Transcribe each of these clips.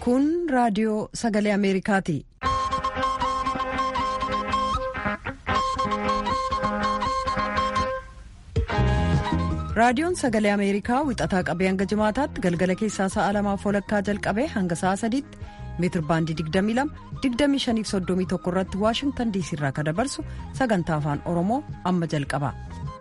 Kun raadiyoo sagalee Ameerikaati. Raadiyoon sagalee Ameerikaa wixataa qabee hanga jimaataatti galgala keessaa sa'a lamaaf walakkaa jalqabee hanga sa'a sadiitti meetir baandii 22 2531 irratti waashingtan diisii irraa kan dabarsu sagantaa afaan oromoo amma jalqaba.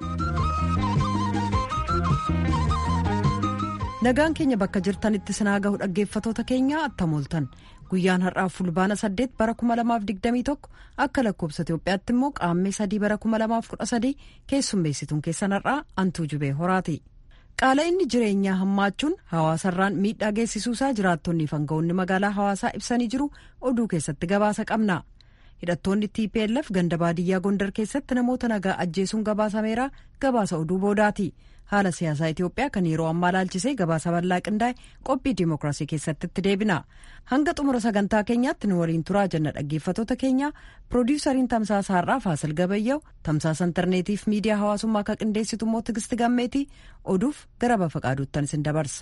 nagaan keenya bakka jirtanitti sinaa gahu dhaggeeffatoota keenyaa attamooltan guyyaan har'aaf fulbaana 8 bara 2021 akka lakkoobsa itiyoophiyaatti immoo qaammee 3 bara 2013 keessummeessituun keessan har'aa antuu jubee horaati. qaala'inni jireenyaa hammaachuun hawaasarraan miidhaa geessisuusaa jiraattonni fanga'oonni magaalaa hawaasaa ibsanii jiru oduu keessatti gabaasa qabna hidhattoonni tplf ganda baadiyyaa gondar keessatti namoota nagaa ajjeesuun gabaasameera gabaasa oduu boodaati haala siyaasaa itiyoophiyaa kan yeroo ammaa laalchisee gabaasa bal'aa qindaa'e qophii dimookiraasii keessatti itti deebina hanga xumura sagantaa keenyaatti nu waliin turaa jenna dhaggeeffatoota keenya piroodiwusariin tamsaasa har'aa faasil gabayyaa'u tamsaasa intarneetiif miidiyaa hawaasummaa akka qindeessitu immoo tigisti gammeetii oduuf gara bafa qaaduuttan isin dabarsa.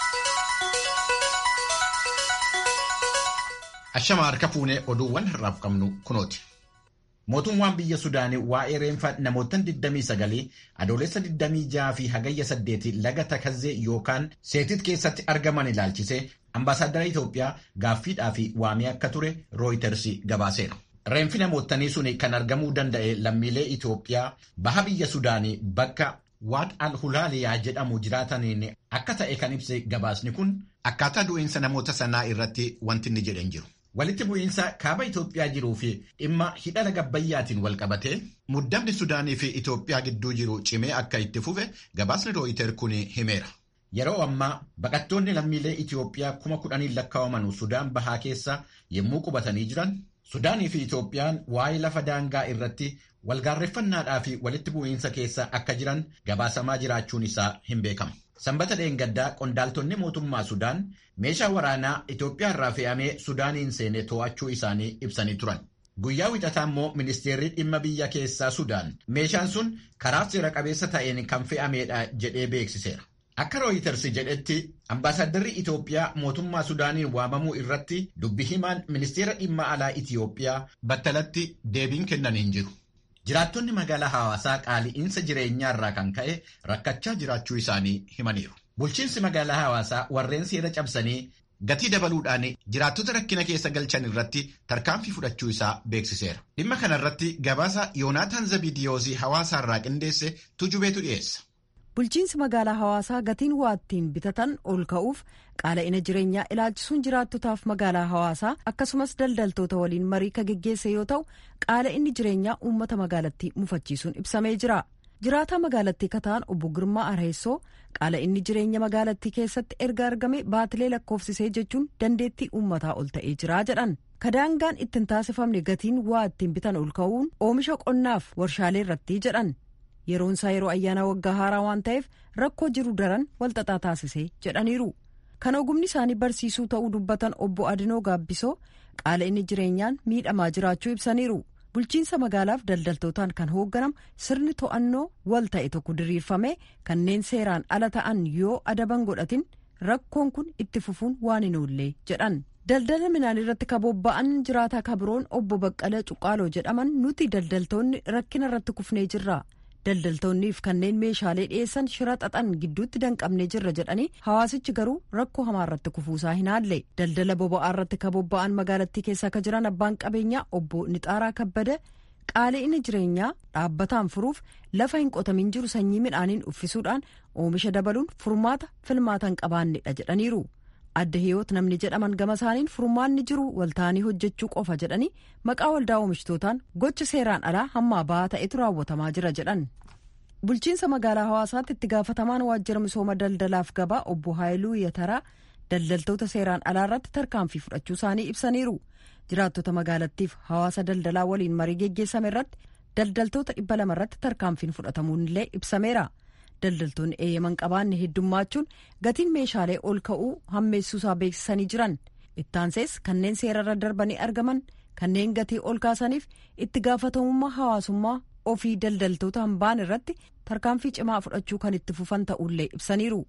Ashama harka fuunee oduuwwan har'aaf qabnu kunooti. Mootummaan biyya Sudaanii waa'ee reenfa namootaan 29 adoolessa 26 fi hagayya 8 laga Takazzee yookaan Seetit keessatti argaman ilaalchisee ambaasaaddara Itoophiyaa gaaffiidhaa fi waamee akka ture Rooyiters gabaaseera. Reenfi namootanii sun kan argamuu danda'e lammiilee Itoophiyaa baha biyya Sudaanii bakka Waad al-Hulaaliyaa jedhamu jiraataniin akka ta'e kan ibse gabaasni kun akkaataa du'iinsa namoota sanaa irratti wanti inni jedhan jiru. Walitti bu'iinsa kaaba Itoophiyaa jiruu fi dhimma hidha laga Abbayyaatiin wal qabatee muddamni Sudaanii fi Itoophiyaa gidduu jiru cimee akka itti fufe gabaasni Rooyiter kun himeera. Yeroo ammaa baqattoonni lammiilee Itoophiyaa kuma kudhaniin lakkaa'aman Sudaan bahaa keessa yommuu qubatanii jiran Sudaanii fi Itoophiyaan waa'ee lafa daangaa irratti walgaarreeffannaadhaa fi walitti bu'iinsa keessa akka jiran gabaasamaa jiraachuun isaa hin beekamu. Sanbata dheengaddaa qondaaltonni mootummaa Sudaan meeshaa waraanaa Itoophiyaa irraa fe'amee Sudaaniin seene to'achuu isaanii ibsanii turan. Guyyaa wixataa immoo ministeerri dhimma biyya keessaa Sudaan meeshaan sun karaa seera qabeessa ta'een kan fe'ameedha jedhee beeksiseera. Akka Rooyiters jedhetti ambaasaaddarri Itoophiyaa mootummaa Sudaaniin waamamuu irratti dubbi himaan ministeera dhimma alaa Itoophiyaa battalatti deebiin kennan hin jiru. Jiraattonni magaalaa hawaasaa qaali'iinsa jireenyaa irraa kan ka'e rakkachaa jiraachuu isaanii himaniiru. Bulchiinsi magaalaa hawaasaa warreen seera cabsanii gatii dabaluudhaan jiraattota rakkina keessa galchan irratti tarkaanfii fudhachuu isaa beeksiseera. Dhimma kana irratti gabaasa Yoonaataan Zabidiyoosii hawaasaa irraa qindeesse tujubeetu dhiyeessa. Bulchiinsi magaalaa hawaasaa gatiin waa ittiin bitatan ol ka'uuf qaala'ina jireenyaa ilaalchisuun jiraattotaaf magaalaa hawaasaa akkasumas daldaltoota waliin marii ka geggeesse yoo ta'u qaala'inni jireenyaa uummata magaalattii mufachiisuun ibsamee jira. jiraataa magaalattii kataan obbo Girmaa Areessoo qaala'inni jireenya magaalattii keessatti erga argame baatilee lakkoofsisee jechuun dandeettii uummataa ol ta'ee jira jedhan. Kadaangaan ittiin taasifamne gatiin waa ittiin bitan ol ka'uun oomisha qonnaaf warshaalee irratti jedhan. yeroon isaa yeroo ayyaana waggaa haaraa waan ta'eef rakkoo jiru daran walxaxaa taasisee jedhaniiru kan ogumni isaanii barsiisuu ta'uu dubbatan obbo Adinoo Gaabbisoo qaala'inni jireenyaan miidhamaa jiraachuu ibsaniiru bulchiinsa magaalaaf daldaltootaan kan hoogganamu sirni to'annoo wal ta'e tokko diriirfame kanneen seeraan ala ta'an yoo adaban godhatin rakkoon kun itti fufuun waan hin oollee jedhan. daldala midhaan irratti kabobba'an jiraataa kabiroon obbo Baqqala Cuqqaaloo jedhaman nuti daldaltoonni rakkina irratti kufnee jirra. daldaltoonniif kanneen meeshaalee dhiyeessan shira xaxan gidduutti danqabnee jirra jedhanii hawaasichi garuu rakkoo hamaa irratti kufuusaa hin haalle daldala boba'aa irratti kabobba'an magaalattii keessa akka jiran abbaan qabeenyaa obbo Nixaaraa Kabbada qaala'ina jireenyaa dhaabbataan furuuf lafa hin qotamin jiru sanyii midhaaniin uffisuudhaan oomisha dabaluun furmaata filmaata hin qabaannedha jedhaniiru. adda hiyoot namni jedhaman gama isaaniin furmaanni jiru waltaanii hojjechuu qofa jedhanii maqaa waldaa oomishitootaan gocha seeraan alaa hammaa ba'aa ta'etu raawwatamaa jira jedhan. bulchiinsa magaalaa hawaasaatti itti gaafatamaan waajjira misooma daldalaaf gabaa obbo Haayiluu Yataraa daldaltoota seeraan alaa irratti tarkaanfii fudhachuu isaanii ibsaniiru. jiraattota magaalattiif hawaasa daldalaa waliin marii geggeessame irratti daldaltoota dhibba lama irratti tarkaanfiin fudhatamuun illee ibsameera. daldaltoonni eeyyaman qabaanne heddummaachuun gatiin meeshaalee ol ka'uu hammeessuusaa beeksisanii jiran ittaansees kanneen seerarra darbanii argaman kanneen gatii ol kaasaniif itti gaafatamummaa hawaasummaa ofii daldaltoota hambaan irratti tarkaanfii cimaa fudhachuu kan itti fufan ta'ullee ibsaniiru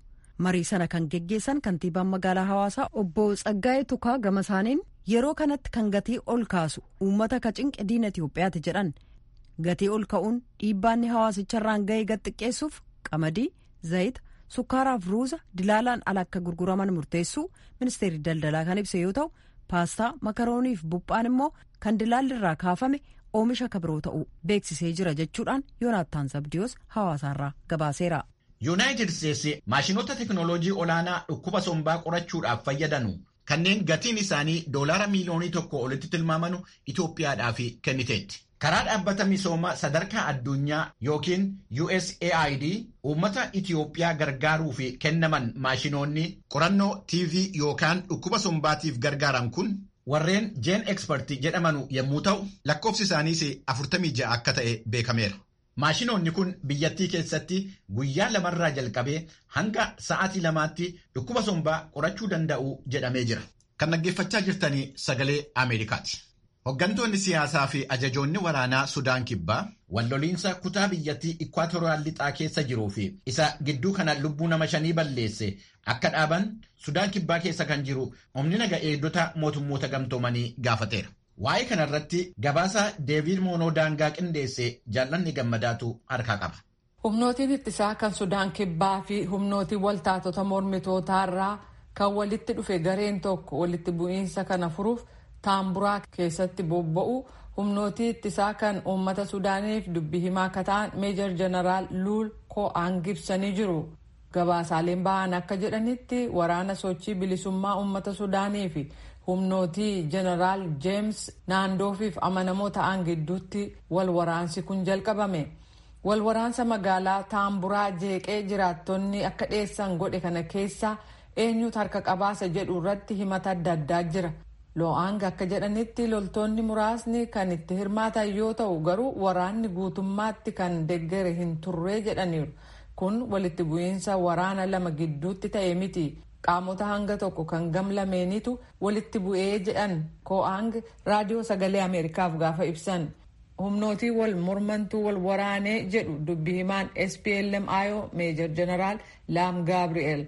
marii sana kan geggeessan kantiibaan magaalaa hawaasaa obbo Tsaggaa'ee Tukaa gama isaaniin yeroo kanatti kan gatii ol kaasu uummata ka cinqe diina Itoophiyaati jedhan gatii ol ka'uun dhiibbaanni hawaasicharraan ga'ee gad xiqqeessuuf qamadii zayita sukkaaraaf ruuza dilaalaan ala akka gurguraman murteessuu ministeerri daldalaa kan ibse yoo ta'u paastaa makarooniif buphaan immoo kan dilaallirraa kaafame oomisha kabiroo ta'uu beeksisee jira jechuudhaan yoonaattaan zabdiyoos hawaasaarraa gabaaseera. yuunaayitid isteetsi maashinoota teknooloojii olaanaa dhukkuba sombaa qorachuudhaaf fayyadanu kanneen gatiin isaanii doolaara miiliyoonii tokko olitti tilmaamanu Itoophiyaadhaaf kenniteetti. Karaa dhaabbata misoomaa sadarkaa addunyaa yookiin USAID uummata Itoophiyaa gargaaruuf kennaman maashinoonni qorannoo TV yookaan dhukkuba sombaatiif gargaaran kun warreen jeen ekspertii jedhamanu yommuu ta'u lakkoofsi isaaniis 46 akka ta'e beekameera. Maashinoonni kun biyyattii keessatti guyyaa lamarraa jalqabee hanga sa'aatii lamaatti dhukkuba sombaa qorachuu danda'u jedhamee jira. Kan dhaggeeffachaa jirtanii sagalee Ameerikaati. Hooggantoonni siyaasaa fi ajajoonni waraanaa Sudaan Kibbaa walloliinsa kutaa biyyattii Ikwaatooriyaal lixaa keessa jiruu fi isa gidduu kana lubbuu nama shanii balleesse akka dhaaban Sudaan Kibbaa keessa kan jiru humni naga eegdota mootummoota gamtoomanii gaafateera. Waa'ee kanarratti gabaasa Deebiid Moonoo daangaa qindeesse jaallanni gammadaatu harkaa qaba. Humnootiin ittisaa kan Sudaan Kibbaa fi humnootiin waltaatota mormitootaarraa kan walitti dhufe gareen tokko walitti bu'iinsa kana furuuf taamburaa keessatti bobba'u humnootii ittisaa kan uummata Sudaaniif dubbii himaa akka ta'an meejor jeneraal Luul Ko'aan ibsanii jiru. Gabaasaaleen ba'an akka jedhanitti waraana sochii bilisummaa uummata Sudaanii fi humnootii jeneraal jeems naandoofiif amanamoo ta'an gidduutti wal waraansi kun jalqabame wal waraansa magaalaa taamburaa jeeqee jiraattonni akka dhiyeessan godhe kana keessa eenyutu harka qabaasa jedhu irratti himata adda addaa jira loo'aang akka jedhanitti loltoonni muraasni kan itti hirmaatan yoo ta'u garuu waraanni guutummaatti kan deggere hin turree jedhaniiru kun walitti bu'iinsa waraana lama gidduutti ta'e miti qaamota hanga tokko kan gamlameenitu walitti bu'ee jedhan ko'aang raadiyoo sagalee ameerikaaf gaafa ibsan humnootii wal mormantuu wal waraanee jedhu dubbi himaan splmio meejor jeneraal laam gaabri'eel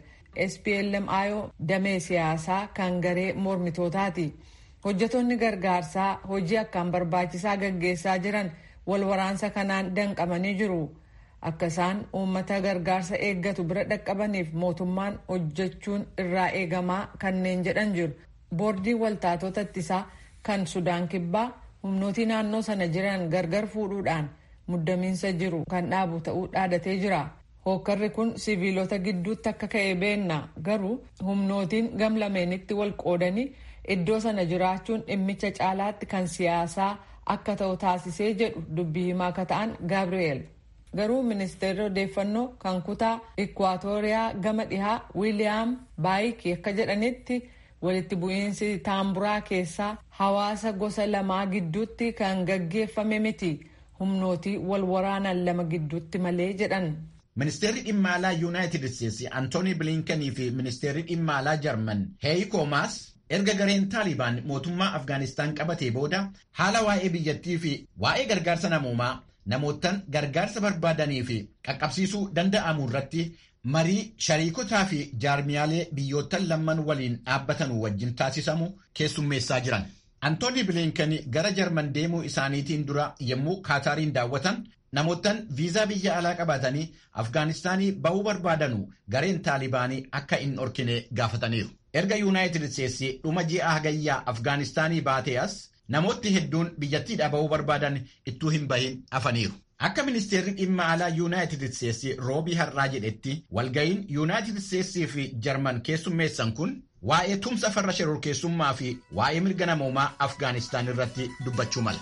splmio damee siyaasaa kan garee mormitootaati hojjetoonni gargaarsaa hojii akkaan barbaachisaa gaggeessaa jiran wal waraansa kanaan danqamanii jiru. akka isaan uummata gargaarsa eeggatu bira dhaqqabaniif mootummaan hojjechuun irraa eegamaa kanneen jedhan jiru boordiin waltaatota ittisaa kan sudaan kibbaa humnootii naannoo sana jiran gargar fuudhuudhaan muddamiinsa jiru kan dhaabu ta'uu dhaadatee jira hookkarri kun siviilota gidduutti akka ka'e beenna garuu humnootiin gamlameenitti wal qoodanii iddoo sana jiraachuun dhimmicha caalaatti kan siyaasaa akka ta'u taasisee jedhu dubbii himaa akka ta'an gaabri'eel. garuu ministeerri odeeffannoo kan kutaa ikwaatooriyaa gama dhihaa wiiliyaam baayikii akka jedhanitti walitti bu'iinsi taamburaa keessaa hawaasa gosa lamaa gidduutti kan gaggeeffame miti humnootii wal waraanan lama gidduutti malee jedhan. Ministeerri dhimma alaa Yuunaayitid Isteetsi Antoonii Bilinkanii fi ministeerri dhimma alaa Jarman Heeyiko Maas erga gareen Taalibaan mootummaa Afgaanistaan qabatee booda haala waa'ee biyyattii fi waa'ee gargaarsa namoomaa namootaan gargaarsa barbaadanii fi qaqqabsiisuu danda'amu irratti marii shariikotaa fi jaarmiyaalee biyyoottan lamman waliin dhaabbatanuu wajjin taasisamu keessummeessaa jiran. Antooni Bilinkanii gara Jarman deemuu isaaniitiin dura yommuu Kaataariin daawwatan namootaan viizaa biyya alaa qabaatanii Afgaanistaanii ba'uu barbaadanu gareen Taalibaanii akka hin dhorkine gaafataniiru. Erga Yuunaayitid Isteetsi dhuma ji'a hagayyaa Afgaanistaanii baatee as namoonni hedduun biyyattiidhaa ba'uu barbaadan ittuu hin bahin hafaniiru. Akka ministeerri dhimma alaa Yuunaayitid Isteetsi roobii har'aa jedhetti walga'iin Yuunaayitid Isteetsii fi Jarman keessummeessan kun waa'ee tumsa farra shororkeessummaa fi waa'ee mirga namoomaa Afgaanistaan irratti dubbachuu mala.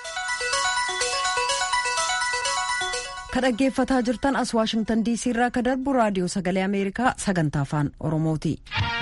Ka dhaggeeffataa jirtan as Waashingtan DC irraa ka darbu raadiyoo sagalee Ameerikaa sagantaa afaan Oromooti.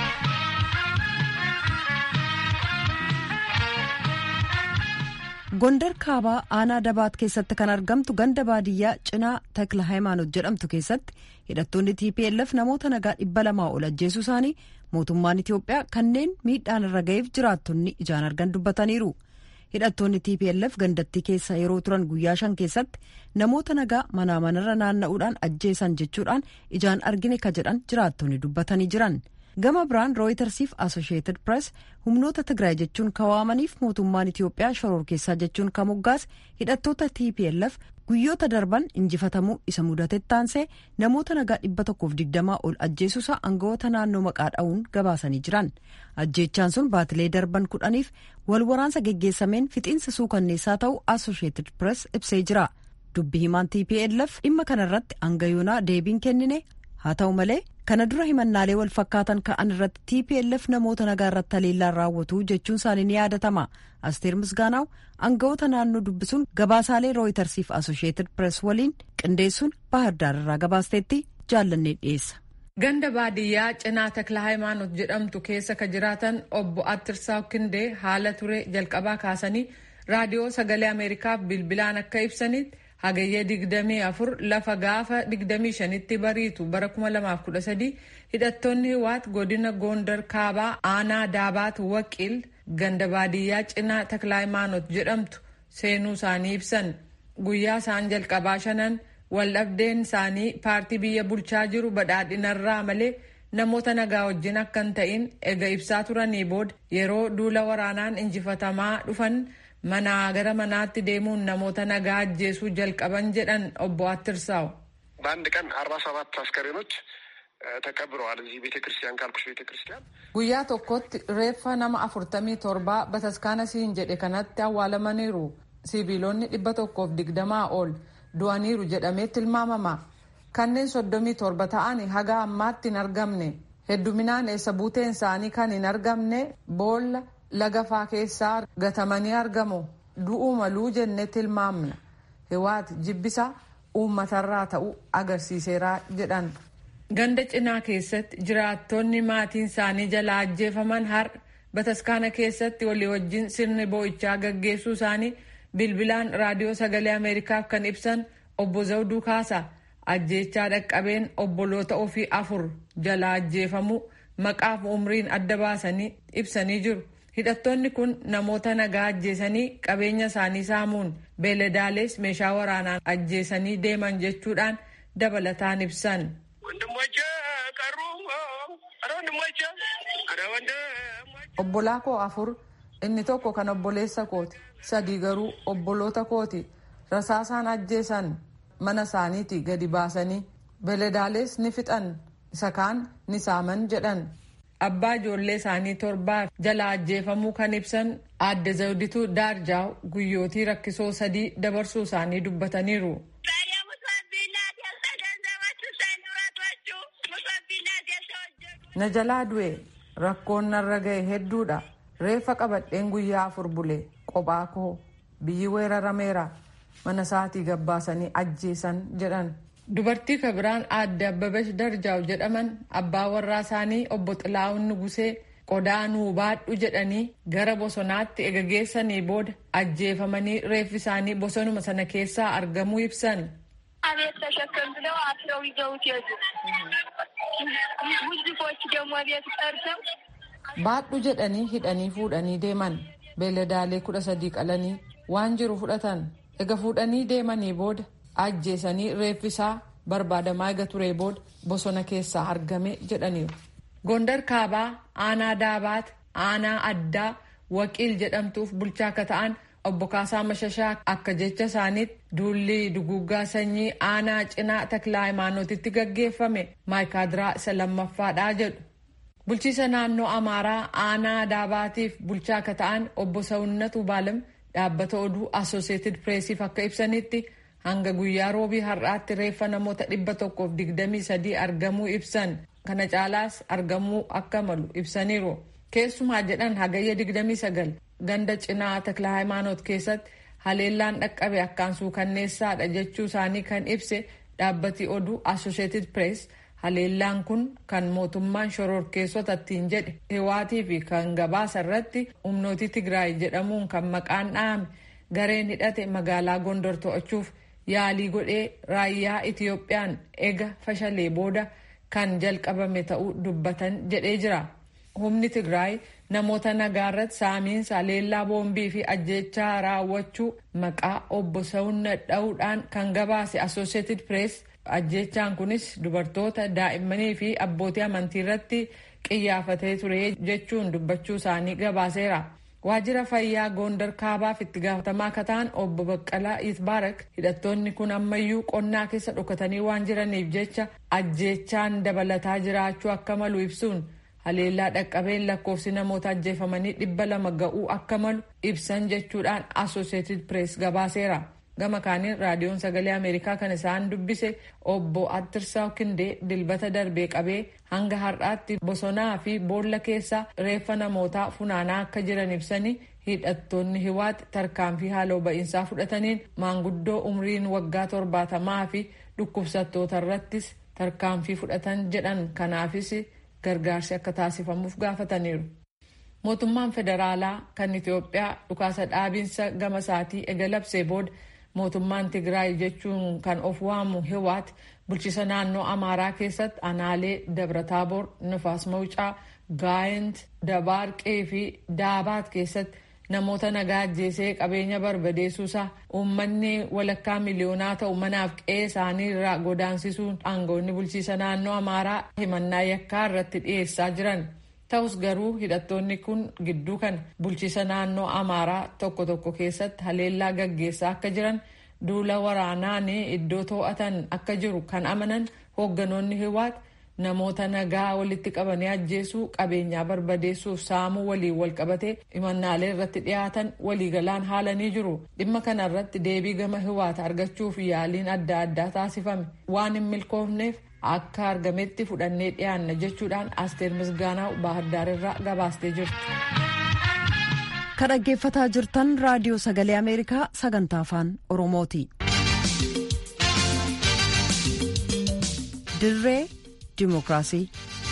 Gondar kaabaa aanaa dabaat keessatti kan argamtu ganda baadiyyaa cinaa takla hayimaanot jedhamtu keessatti hidhattoonni TPLF namoota nagaa dhibba lamaa ol ajjeesuu isaanii mootummaan Itiyoophiyaa kanneen miidhaan irra ga'eef jiraattonni ijaan argan dubbataniiru. hidhattoonni tplf gandattii keessa yeroo turan guyyaa shan keessatti namoota nagaa manaa manarra naanna'uudhaan ajjeesan jechuudhaan ijaan argine ka jedhan jiraattonni dubbatanii jiran gama biraan rooyitersiif asosheetid pirees humnoota tigraay jechuun kawaamaniif mootummaan itiyoophiyaa shororkeessaa jechuun ka moggaase hidhattoota tplf guyyoota darban injifatamuu isa mudatetti taansee namoota nagaa dhibba tokkoof digdamaa ol ajjeesuusa aangawoota naannoo maqaa dha'uun gabaasanii jiran ajjeechaan sun baatilee darban kudhaniif wal waraansa geggeessameen fixiinsa suukanneessaa ta'uu asosheetid pirees ibsee jira dubbi himaan tplf dhimma kanarratti aangayoonaa deebiin kennine haa ta'u malee kana dura himannaalee wal fakkaatan ka'an irratti tplf namoota nagaa irratti haleellaan raawwatu jechuun isaanii ni yaadatama asteer misgaanaaw aangawoota naannoo dubbisuun gabaasaalee rooyitersiif asosheetid pirees waliin qindeessuun baahirdaar irraa gabaasteetti jaallannee dhiyeessa. ganda baadiyyaa cinaa takla haayimaanot jedhamtu keessa ka jiraatan obbo attirsaa kindee haala ture jalqabaa kaasanii raadiyoo sagalee ameerikaaf bilbilaan akka ibsanitti hagayyee digdamii afur lafa gaafa digdamii shanitti bariitu bara kuma lamaaf kudha sadii hidhattoonni hiwaat godina goondar kaabaa aanaa daabaat waqiil ganda baadiyyaa cinaa taklaayimaanot jedhamtu seenuu isaanii ibsan guyyaa isaan jalqabaa shanan waldhabdeen isaanii paartii biyya bulchaa jiru badhaadhinarraa malee namoota nagaa wajjin akka hin ta'in ega ibsaa turanii booda yeroo duula waraanaan injifatamaa dhufan manaa gara manaatti deemuun namoota nagaa ajjeesuu jalqaban jedhan obbo Attirsaaw. በአንድ ቀን አርባ ሰባት አስከሬኖች ተቀብረዋል እዚህ ቤተ ክርስቲያን ካልኩሽ ቤተ ክርስቲያን guyyaa tokkotti reeffa nama afurtamii torbaa bataskaana siin jedhe kanatti awwaalamaniiru sibiilonni dhibba tokkoof digdamaa ol du'aniiru jedhamee tilmaamama kanneen soddomii torba ta'an haga ammaatti hin argamne hedduminaan eessa buuteen isaanii kan hin argamne boolla lagafaa keessaa gatamanii argamu du'uu maluu jennee tilmaamna hiwaat jibbisa uummatarraa ta'uu agarsiiseeraa jedhan. ganda cinaa keessatti jiraattonni maatiin isaanii jalaa ajjeefaman har'a bataskaana keessatti walii wajjin sirni boo'ichaa gaggeessuu isaanii bilbilaan raadiyoo sagalee ameerikaaf kan ibsan obbo Zawduu Kaasa ajjeechaa dhaqqabeen obboloota ofii afur jalaa ajjeefamuu maqaaf umriin adda baasanii ibsanii jiru. hidhattoonni kun namoota nagaa ajjeesanii qabeenya isaanii saamuun beeladaalees meeshaa waraanaan ajjeesanii deeman jechuudhaan dabalataan ibsan. obbolaa koo afur inni tokko kan obboleessa kooti sadii garuu obboloota kooti rasaasaan ajjeesan mana isaaniiti gadi baasanii beeladaalees ni fixan isa kaan ni saaman jedhan. abbaa ijoollee isaanii torbaaf jala ajjeefamuu kan ibsan aadde zawdituu daarjaaw guyyootii rakkisoo sadii dabarsuu isaanii dubbataniiru. na jalaa du'e rakkoon narra ga'e hedduudha reeffa qabadheen guyyaa afur bule qophaa koo biyyi weerarameera mana isaatii gabbaasanii ajjeesan jedhan. dubartii kabiraan aadde abbabesh darjaaw jedhaman abbaa warraa isaanii obbo xilaa'uun nugusee qodaa nuu baadhu jedhanii gara bosonaatti ega geessanii booda ajjeefamanii reeffi isaanii bosonuma sana keessaa argamuu ibsan. አቤት ተሸከም ብለው አስረው ይዘውት ሄዱ። ሙዚቆች ደግሞ ቤት ጠርተው baadhu jedhanii hidhanii fuudhanii deeman beeladaalee kudha sadii qalanii waan jiru fudhatan ega fuudhanii deemanii booda ajjeesanii reeffisaa barbaadamaa ega turee booda bosona keessaa argame jedhaniiru. Gondar kaabaa aanaa daabaat aanaa addaa waqiil jedhamtuuf bulchaa akka ta'an obbo Kaasaa Mashashaa akka jecha isaaniitti duulli duguggaa sanyii aanaa cinaa taklaa hayimaanootitti gaggeeffame maayikaadiraa isa lammaffaadhaa jedhu. Bulchiisa naannoo Amaaraa aanaa daabaatiif bulchaa akka ta'an obbo Sawunnatu Baalam dhaabbata oduu Asooseetid Pireesiif akka ibsanitti hanga guyyaa roobii har'aatti reeffa namoota dhibba tokkoof digdamii sadii argamuu ibsan kana caalaas argamuu akka malu ibsaniiru keessumaa jedhan hagayya digdamii sagal ganda cinaa takla hayimaanoot keessatti haleellaan dhaqqabe akkaan suukanneessaadha jechuu isaanii kan ibse dhaabbati oduu associated press haleellaan kun kan mootummaan shororkeessota ittiin jedhe hiwaatii fi kan gabaasa irratti humnooti tigraay jedhamuun kan maqaan dhahame gareen hidhate magaalaa gondor to'achuuf yaalii godhee raayyaa Itiyoophiyaan ega fashalee booda kan jalqabame ta'uu dubbatan jedhee jira. Humni Tigraay namoota nagaarratti saamiinsa leellaa boombii fi ajjechaa raawwachuu maqaa obbo Sawunna dha'uudhaan kan gabaase Associated Press ajjechaan kunis dubartoota daa'immanii fi abbootii amantii irratti qiyyaafatee ture jechuun dubbachuu isaanii gabaaseera. Waajjira fayyaa Gondar Kaabaaf itti gaafatamaa akka ta'an obbo Baqqalaa Itbaarak hidhattoonni kun ammayyuu qonnaa keessa dhokatanii waan jiraniif jecha ajjechaan dabalataa jiraachuu akka malu ibsuun haleellaa dhaqqabeen lakkoofsi namoota ajjeefamanii dhibba lama ga'uu akka malu ibsan jechuudhaan Associated Press gabaaseera. Gama kaaniin raadiyoon sagalee Ameerikaa kan isaan dubbise obbo Attirsaa Kindee dilbata darbee qabee hanga har'aatti bosonaa fi boolla keessa reeffa namootaa funaanaa akka jiran ibsanii hidhattoonni hiwaatti tarkaanfii haaloo ba'iinsaa fudhataniin maanguddoo umriin waggaa torbaatamaa fi dhukkubsattoota irrattis tarkaanfii fudhatan jedhan kanaafis gargaarsi akka taasifamuuf gaafataniiru. Mootummaan federaalaa kan Itoophiyaa dhukaasa dhaabiinsa gama isaatii eegalabsee booda mootummaan Tigraay jechuun kan of waamu Hiwaat bulchiisa naannoo Amaaraa keessatti aanaalee Dabrataaboor, Nifaas Mawucaa, Gaayent, Dabaarqee fi Daabaat keessatti namoota nagaa ajjeesee qabeenya barbadeessuusaa uummanni walakkaa miliyoonaa ta'u manaaf qe'ee isaanii irraa godaansisuun aangoonni bulchiisa naannoo Amaaraa himannaa yakkaa irratti dhiyeessaa jiran. Ta'us garuu hidhattoonni kun gidduu kan bulchiisa naannoo Amaaraa tokko tokko keessatti haleellaa gaggeessaa akka jiran duula waraanaan iddoo to'atan akka jiru kan amanan hoogganoonni Hiwaat namoota nagaa walitti qabanii ajjeesuu qabeenyaa barbadeessuuf saamuu waliin wal qabatee himannaalee irratti dhiyaatan waliigalaan haalanii jiru. Dhimma kana irratti deebii gama Hiwaat argachuuf yaaliin adda addaa taasifame waan hin milkoofneef akka argametti fudhannee dhiyaanna jechuudhaan asteer misgaanaa baahirdaar irraa gabaastee jirti. Kan dhaggeeffataa jirtan raadiyoo sagalee Ameerikaa sagantaa afaan Oromooti. Dirree Dimookiraasii.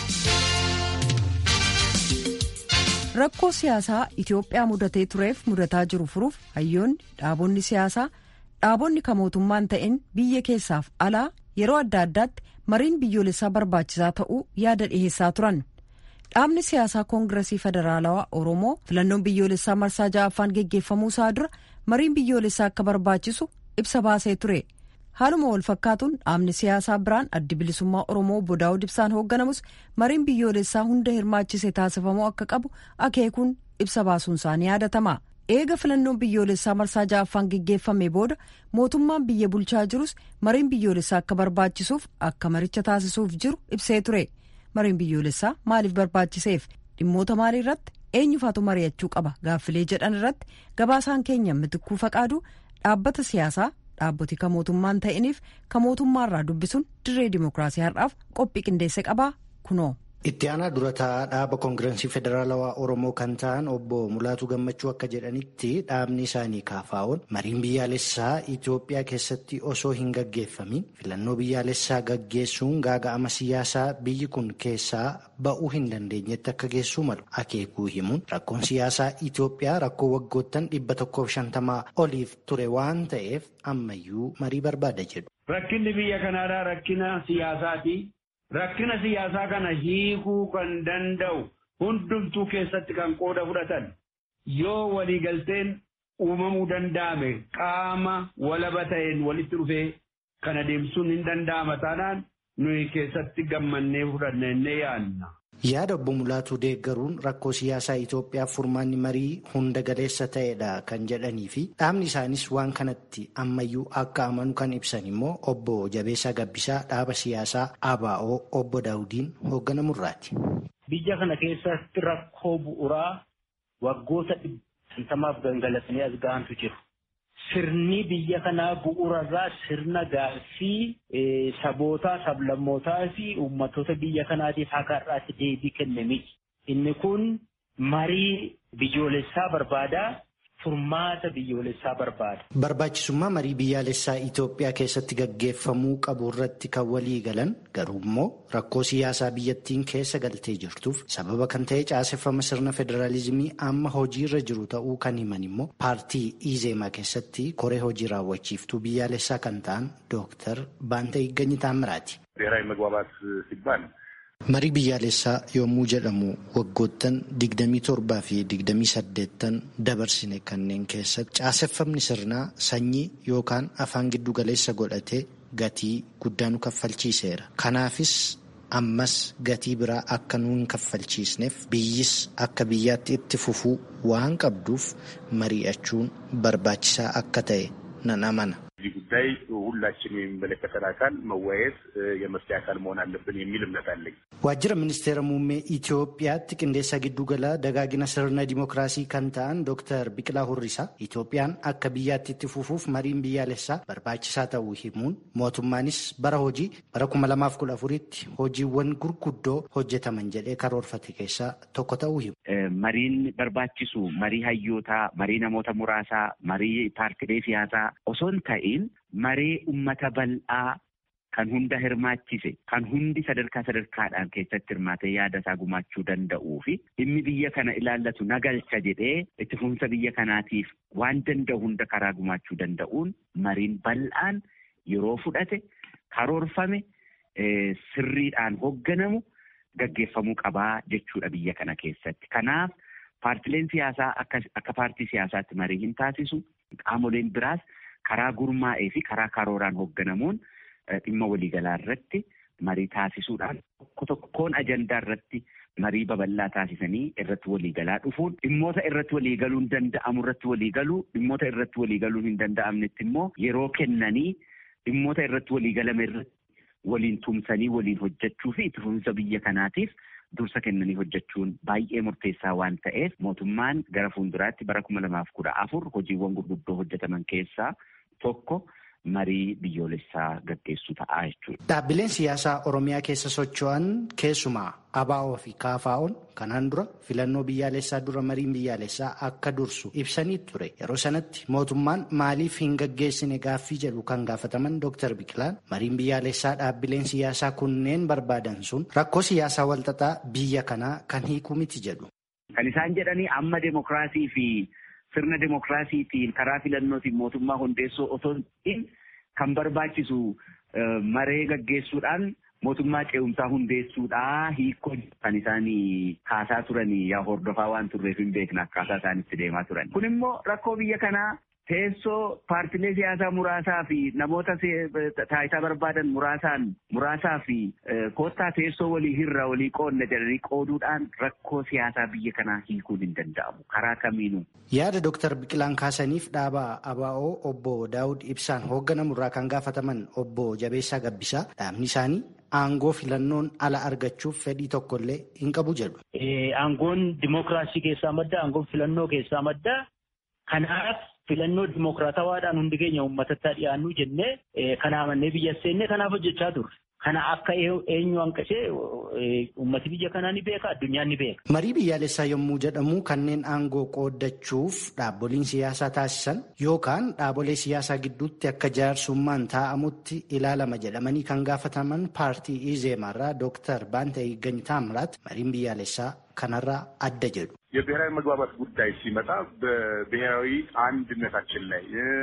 Rakkoo siyaasaa Itoophiyaa mudatee tureef mudataa jiru furuuf hayyoonni dhaabonni siyaasaa dhaabonni kan mootummaan ta'in biyya keessaaf alaa yeroo adda addaatti mariin biyyoolessaa barbaachisaa ta'uu yaada dhiheessaa turan dhaabni siyaasaa koongiresii federaalawaa oromoo filannoon biyyoolessaa marsaa ja'affaan geggeeffamuu isaa dura mariin biyyoolessaa akka barbaachisu ibsa baasee ture haaluma wal fakkaatuun dhaabni siyaasaa biraan addi bilisummaa oromoo obbo daawud ibsaan hoogganamus mariin biyyoolessaa hunda hirmaachise taasifamuu akka qabu akeekuun ibsa baasuun isaanii yaadatama. eega filannoon biyyoolessaa marsaa ja'affaan geggeeffame booda mootummaan biyya bulchaa jirus mariin biyyoolessaa akka barbaachisuuf akka maricha taasisuuf jiru ibsee ture mariin biyyoolessaa maaliif barbaachiseef dhimmoota maalii irratti eenyufaatu mari'achuu qaba gaaffilee jedhan irratti gabaasaan keenya mitikkuu faqaaduu dhaabbata siyaasaa dhaabboti ka mootummaan ta'iniif ka mootummaarraa dubbisuun dirree dimookiraasii har'aaf qophii qindeesse qabaa kunoo. Itti aanaa durataa dhaaba koongirensii federaalawaa Oromoo kan ta'an obbo Mulaatu Gammachuu akka jedhanitti dhaabni isaanii kaafaa'oon mariin biyyaalessaa Itoophiyaa keessatti osoo hin gaggeeffamin filannoo biyyaalessaa gaggeessuun gaaga'ama siyaasaa biyyi kun keessaa ba'uu hin dandeenyetti akka geessuu malu akeekuu himuun rakkoon siyaasaa Itoophiyaa rakkoo waggoottan dhibba tokkoof shantamaa oliif ture waan ta'eef ammayyuu marii barbaada jedhu. Rakkinni biyya kanaadhaa rakkina siyaasaati. Rakkina siyaasaa kana hiikuu kan danda'u hundumtuu keessatti kan qooda fudhatan yoo waliigalteen uumamuu danda'ame qaama walaba ta'een walitti dhufee kana deemsuun hin danda'ama taanaan nuyi keessatti gammannee fudhannee yaadna. Yaada obbo Mulaatuu deeggaruun rakkoo siyaasaa Itoophiyaaf furmaanni marii hunda galeessa ta'edha kan jedhanii fi dhaabni isaanis waan kanatti ammayyuu akka amanu kan ibsan immoo obbo Jabeessaa Gabbisaa dhaaba siyaasaa ABO obbo Daawudiin hoogganamurraati. Biyya kana keessatti rakkoo bu'uuraa waggoota dhibba gangalatanii as ga'antu jiru. Sirni biyya kanaa bu'uurarraa sirna gaaffii sabootaa, sablammootaa fi uummattoota biyya kanaatiif akka har'aatti deebii kenne miti. Inni kun marii biyyoolessaa barbaada. Furmaata biyyoolessaa barbaada. Barbaachisummaa marii biyyaalessaa Itoophiyaa keessatti gaggeeffamuu qabu irratti kan walii galan garuu immoo rakkoo siyaasaa biyyattiin keessa galtee jirtuuf sababa kan ta'e caaseffama sirna federaalizimii amma hojiirra jiru ta'uu kan himan immoo paartii Izeemaa keessatti koree hojii raawwachiiftuu biyyaalessaa kan ta'an Dooktar Baantee Igganyi Taamiraati. ብሔራዊ መግባባት ሲባል Marii biyyaalessaa yommuu jedhamu waggoottan 27 fi 28 dabarsine kanneen keessatti caaseffamni sirnaa sanyii yookaan afaan giddu galeessa godhatee gatii guddaa nu kaffalchiiseera. Kanaafis ammas gatii biraa akka nu hin kaffalchiisneef biyyis akka biyyaatti itti fufuu waan qabduuf mari'achuun barbaachisaa akka ta'e nan amana. እዚህ ጉዳይ ሁላችንም የሚመለከተን አካል መወያየት የመፍትሄ አካል መሆን አለብን የሚል እምነት አለኝ። ዋጅረ ሚኒስቴera muummee Itoophiyaatti qindeessa giddugala dagaagina sirna dimookiraasii kan ta'an Dr. Biqilaa Hurrisaa Itoophiyaan akka biyyaatti itti fufuuf mariin biyyaalessaa barbaachisaa ta'uu himuun mootummaanis bara hojii bara kuma lamaaf kudha afuritti hojiiwwan gurguddoo hojjetaman jedhee karoorfate keessaa tokko ta'uu himu. Mariin barbaachisu marii hayyootaa, marii namoota muraasaa, marii paartilee siyaasaa osoo hin ta'in maree ummata bal'aa kan hunda hirmaachise kan hundi sadarkaa sadarkaadhaan keessatti hirmaatee yaada isaa gumaachuu danda'uu fi dhimmi biyya kana ilaallatu nagalcha jedhee itti fufinsa biyya kanaatiif waan danda'u hunda karaa gumaachuu danda'uun mariin bal'aan yeroo fudhate karoorfame sirriidhaan hoogganamu gaggeeffamuu qabaa jechuudha biyya kana keessatti. Kanaaf paartileen siyaasaa akka paartii siyaasaatti marii hin taasisu qaamoleen biraas karaa gurmaa'ee fi karaa karooraan hoogganamuun dhimma waliigalaa irratti marii taasisuudhaan tokko tokkoon ajandaa irratti marii babal'aa taasisanii irratti waliigalaa dhufuun dhimmoota irratti waliigaluun danda'amu irratti waliigaluu dhimmoota irratti waliigaluun hin danda'amnetti immoo yeroo kennanii dhimmoota irratti waliigalame irratti waliin tumsanii waliin hojjechuu fi itti fufinsa biyya kanaatiif dursa kennanii hojjechuun baay'ee murteessaa waan ta'eef mootummaan gara fuulduraatti bara kuma lamaaf kudha afur hojiiwwan gurguddoo hojjetaman keessaa tokko marii biyyoolessaa gaggeessuu ta'a jechuudha. Dhaabbileen siyaasaa Oromiyaa keessa socho'an keessumaa ABO fi KFO'n kanaan dura filannoo biyyaalessaa dura mariin biyyaalessaa akka dursu ibsanii ture. Yeroo sanatti mootummaan maaliif hin gaggeessine gaaffii jedhu kan gaafataman Dr. Biqilaan mariin biyyaalessaa dhaabbileen siyaasaa kunneen barbaadan sun rakkoo siyaasaa walxaxaa biyya kanaa kan hiiku miti jedhu. Kan isaan jedhanii amma demokiraasii fi sirna demokiraasiitiin karaa filannootiin mootummaa hundeessuu otoo hin kan barbaachisu maree gaggeessuudhaan mootummaa ce'umsaa hundeessuudhaa hiikoo kan isaan kaasaa turan yaa hordofaa waan turreef hin beekna akkaataa isaan itti deemaa turan. Kun immoo rakkoo biyya kanaa teessoo paartilee siyaasaa muraasaa fi namoota taayitaa barbaadan muraasaan muraasaa fi koottaa teessoo walii hirra walii qoodne jedhanii qooduudhaan rakkoo siyaasaa biyya kanaa hiikuun hin danda'amu karaa kamiinuu. Yaada Dooktar Biqilaan kaasaniif dhaaba ABO obbo Daawud Ibsaan hoogganamu irraa kan gaafataman obbo Jabeessaa Gabbisaa dhaabni isaanii aangoo filannoon ala argachuuf fedhii tokkollee hin qabu jedhu. Aangoon dimookiraasii keessaa madda, aangoon filannoo keessaa madda. Kanaaf filannoo dimookiraatawaadhaan hundi keenya uummatatti dhiyaannu jennee kana amannee biyya seennee kanaaf hojjechaa turre. Kana akka eenyu hanqisee uummati biyya kanaa ni beeka addunyaan ni beeka. Marii biyyaalessaa yommuu jedhamu kanneen aangoo qooddachuuf dhaabboliin siyaasaa taasisan yookaan dhaabolee siyaasaa gidduutti akka jaarsummaan taa'amutti ilaalama jedhamanii kan gaafataman paartii ኢዜማራ ዶክተር ባንተ ይገኝ ታምራት mariin biyyaalessaa kanarraa adda jedhu. የብሔራዊ መግባባት ጉዳይ ሲመጣ በብሔራዊ አንድነታችን ላይ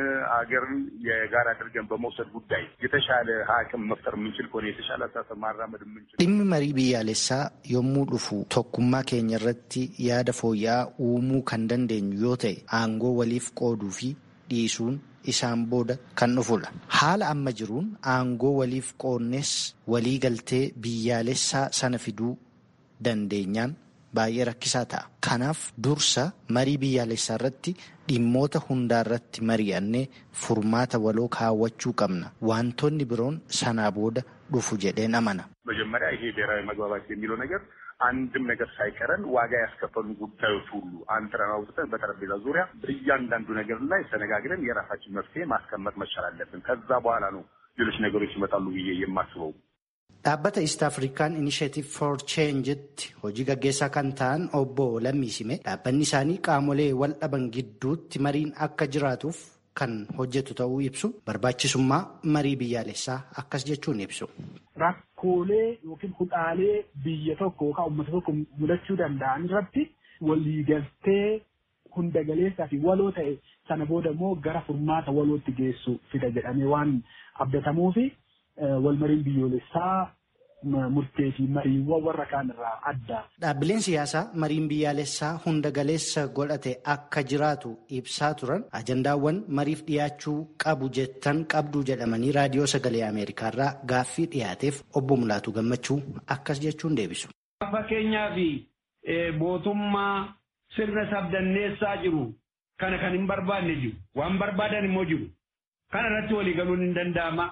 አገርን የጋራ አድርገን በመውሰድ ጉዳይ የተሻለ አቅም መፍጠር የምንችል ከሆነ የተሻለ አስተሳሰብ ማራመድ የምንችል dhimmi marii biyyaalessaa yommuu dhufu tokkummaa keenya irratti yaada fooyya'aa uumuu kan dandeenyu yoo ta'e aangoo waliif qooduu fi dhiisuun isaan booda kan dhufudha. Haala amma jiruun aangoo waliif qoodnes walii galtee biyyaalessaa sana fiduu dandeenyaan baay'ee rakkisaa ta'a. Kanaaf dursa marii biyyaalessaa irratti dhimmoota hundaa irratti mari'annee furmaata waloo kaawwachuu qabna. Wantoonni biroon sanaa booda dhufu jedheen amana. መጀመሪያ ይሄ ብሔራዊ መግባባት የሚለው ነገር አንድም ነገር ሳይቀረን ዋጋ ያስከፈሉን ጉዳዮች ሁሉ አንጥረን አውጥተን በጠረጴዛ ዙሪያ በእያንዳንዱ ነገር ላይ ተነጋግረን የራሳችን መፍትሄ ማስቀመጥ መቻል አለብን። ከዛ በኋላ ነው ሌሎች ነገሮች ይመጣሉ ብዬ የማስበው። Dhaabbata East African Initiative for Change'tti hojii gaggeessaa kan ta'an obbo Lammiisime dhaabbanni isaanii qaamolee wal dhaban gidduutti mariin akka jiraatuuf kan hojjetu ta'uu ibsu barbaachisummaa marii biyyaalessaa akkas jechuun ibsu. Rakkoolee yookiin hudhaalee biyya tokko yookaan uummata tokko mudachuu danda'an irratti waliigaltee hunda galeessaa fi waloo ta'e sana booda immoo gara furmaata walootti geessu fida jedhamee waan abdatamuufi walmariin biyyoolessaa murtee fi mariiwwan warra kaan irraa adda. Dhaabbileen siyaasaa mariin biyyaalessaa hunda galeessa godhate akka jiraatu ibsaa turan ajandaawwan mariif dhiyaachuu qabu jettan qabdu jedhamanii raadiyoo sagalee Ameerikaarraa gaaffii dhiyaateef obbo Mulaatu Gammachuu akkas jechuun deebisu. Fakkeenyaaf mootummaa sirna sabdanneessaa jiru kana kan hin barbaanne jiru waan barbaadan immoo jiru kana irratti walii galuun hin danda'ama.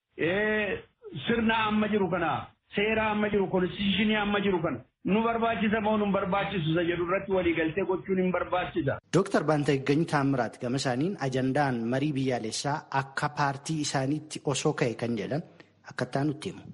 Sirna amma jiru kana seera amma jiru konstitushinii amma jiru kana nu barbaachisa moo nu barbaachisu isa jedhu irratti waliigaltee gochuun hin barbaachisa. Dooktar Baantagany Taamiraat gama isaaniin ajandaan marii biyyaalessaa akka paartii isaaniitti osoo ka'e kan jedhan akkattaa nutti himu.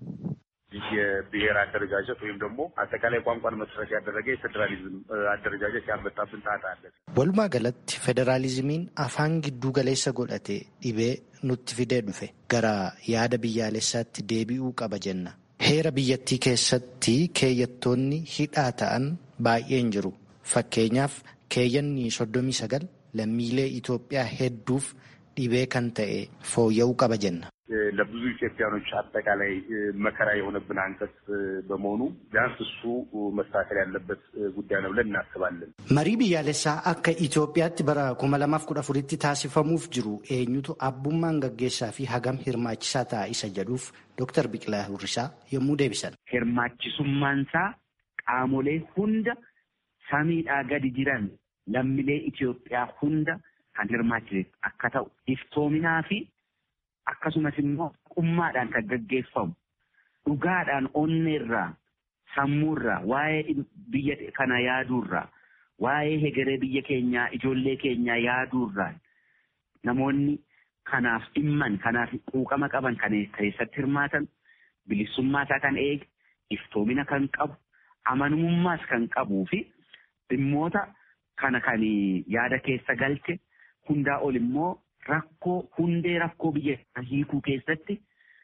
የብሔር አደረጃጀት ወይም ደግሞ አጠቃላይ ቋንቋን መሰረት ያደረገ የፌዴራሊዝም አደረጃጀት ያመጣብን ጣጣ አለ። Walumaa galatti federaalizimiin afaan gidduu galeessa godhate dhibee nutti fidee dhufe gara yaada biyyaalessaatti deebi'uu qaba jenna. Heera biyyattii keessatti keeyyattoonni hidhaa ta'an baay'een jiru. Fakkeenyaaf keeyyanni soddomii sagal lammiilee Itoophiyaa hedduuf dhibee kan ta'e fooyya'uu qaba jenna. ለብዙ ኢትዮጵያኖች አጠቃላይ መከራ የሆነብን አንቀጽ በመሆኑ ቢያንስ እሱ መስተካከል ያለበት ጉዳይ ነው ብለን እናስባለን። Marii biyyaalessaa akka Itoophiyaatti bara kuma lamaaf kudha afuritti taasifamuuf jiru eenyutu abbummaan gaggeessaa fi hagam hirmaachisaa ta'a isa jedhuuf Dooktar Biqilaa Hurrisaa yommuu deebisan. Hirmaachisummaansaa qaamolee hunda samiidhaa gadi jiran lammiilee Itoophiyaa hunda kan hirmaachise akka ta'u iftoominaa fi akkasumas immoo qummaadhaan kan gaggeeffamu dhugaadhaan onneerraa sammuurraa waa'ee biyya kana yaaduurraa waa'ee hegeree biyya keenyaa ijoollee keenyaa yaaduurraa namoonni kanaaf dhimman kanaaf quuqama qaban kan keessatti hirmaatan bilisummaa isaa kan eege iftoomina kan qabu amanamummaas kan qabuu fi dhimmoota kana kan yaada keessa galche hundaa ol immoo rakkoo hundee rakkoo biyya hiikuu keessatti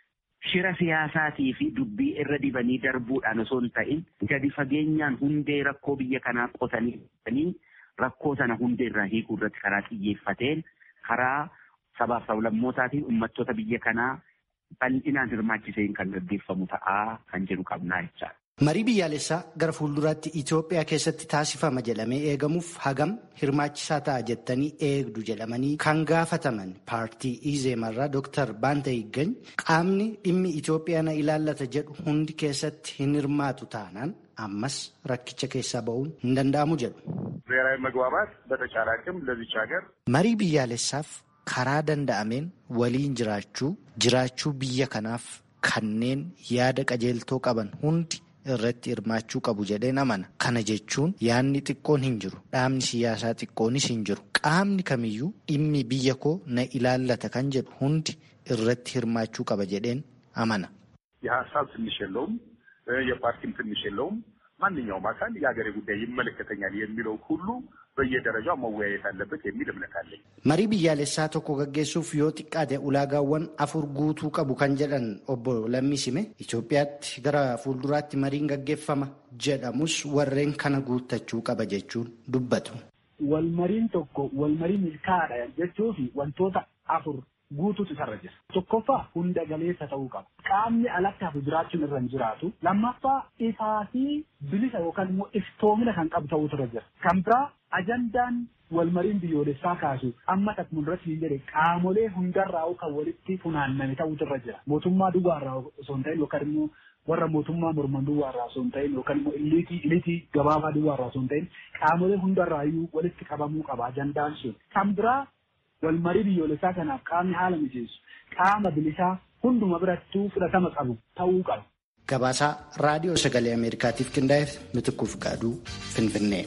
shira siyaasaatii fi dubbii irra dibanii darbuudhaan osoo hin ta'in gadi fageenyaan hundee rakkoo biyya kanaa qotanii rakkoo sana hundee irraa hiikuu irratti karaa xiyyeeffateen karaa sabaaf sablammootaa fi uummattoota biyya kanaa bal'inaan hirmaachiseen kan gaggeeffamu ta'aa kan jedhu qabnaa jechaadha. Marii biyyaalessaa gara fuulduraatti Itoophiyaa keessatti taasifama jedhamee eegamuuf hagam hirmaachisaa ta'a jettanii eegdu jedhamanii kan gaafataman paartii Izeemarraa Dooktar Baanta Higgany qaamni dhimmi Itoophiyaa na ilaallata jedhu hundi keessatti hin hirmaatu taanaan ammas rakkicha keessaa ba'uun hin danda'amu jedhu. ብሔራዊ መግባባት በተቻለ አቅም ለዚች ሀገር Marii biyyaalessaaf karaa danda'ameen waliin jiraachuu jiraachuu biyya kanaaf kanneen yaada qajeeltoo qaban hundi irratti hirmaachuu qabu jedheen amana. Kana jechuun yaadni xiqqoon hin jiru. Dhaabni siyaasaa xiqqoonis hin jiru. Qaamni kamiyyuu dhimmi biyya koo na ilaallata kan jedhu hundi irratti hirmaachuu qaba jedheen amana. የሀሳብ ትንሽ የለውም፣ የፓርቲም ትንሽ የለውም። ማንኛውም አካል የሀገሬ ጉዳይ ይመለከተኛል የሚለው ሁሉ በየደረጃው መወያየት አለበት የሚል እምነት አለኝ። Marii biyyaalessaa tokko gaggeessuuf yoo xiqqaate ulaagaawwan afur guutuu qabu kan jedhan obbo Lammisime Itoophiyaatti gara fuulduraatti mariin gaggeeffama jedhamus warreen kana guuttachuu qaba jechuun dubbatu. Walmariin tokko walmarii milkaa'aadha jechuu fi wantoota afur guutuutu isarra jira. Tokkoffaa hunda galeessa ta'uu qaba. Qaamni alatti hafu jiraachuun irra hin jiraatu. Lammaffaa ifaa fi bilisa yookaan immoo iftoomina kan qabu ta'uutu irra jira. Kan biraa ajandaan walmariin biyyoolessaa kaasu amma akkuma irratti hin jedhe qaamolee hundarraa kan walitti funaanname ta'uutu irra jira. Mootummaa duwwaarraa osoo hin ta'in yookaan immoo warra mootummaa morman duwwaarraa osoo hin ta'in yookaan immoo iliitii iliitii gabaabaa duwwaarraa osoo hin ta'in qaamolee hundarraayyuu walitti qabamuu qaba ajandaan sun. Kan biraa walmarii biyyoolessaa kanaaf qaamni haala mijeessu qaama bilisaa hunduma birattuu fudhatama qabu ta'uu qaba. Gabaasaa raadiyoo sagalee Ameerikaatiif qindaa'eef Mitikkuuf Gaaduu Finfinnee.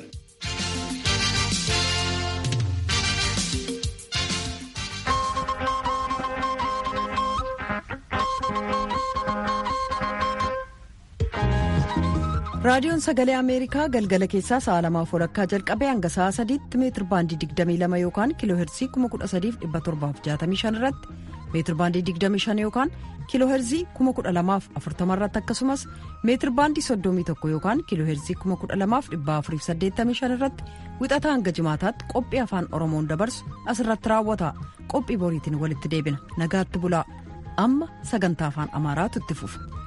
raadiyoon sagalee ameerikaa galgala keessaa sa'a lamaaf walakkaa jalqabee hanga sa'a sadiitti meetir baandii 22 yookaan kiiloo heerzii 13765 irratti meetir baandii 25 yookaan kiiloo heerzii 12040 irratti akkasumas meetir baandii 31 yookaan kiiloo heerzii 12485 irratti wixataa hanga jimaataatti qophii afaan oromoon dabarsu asirratti raawwata qophii boriitiin walitti deebina nagaatti bulaa amma sagantaa afaan amaaraatu itti fufa.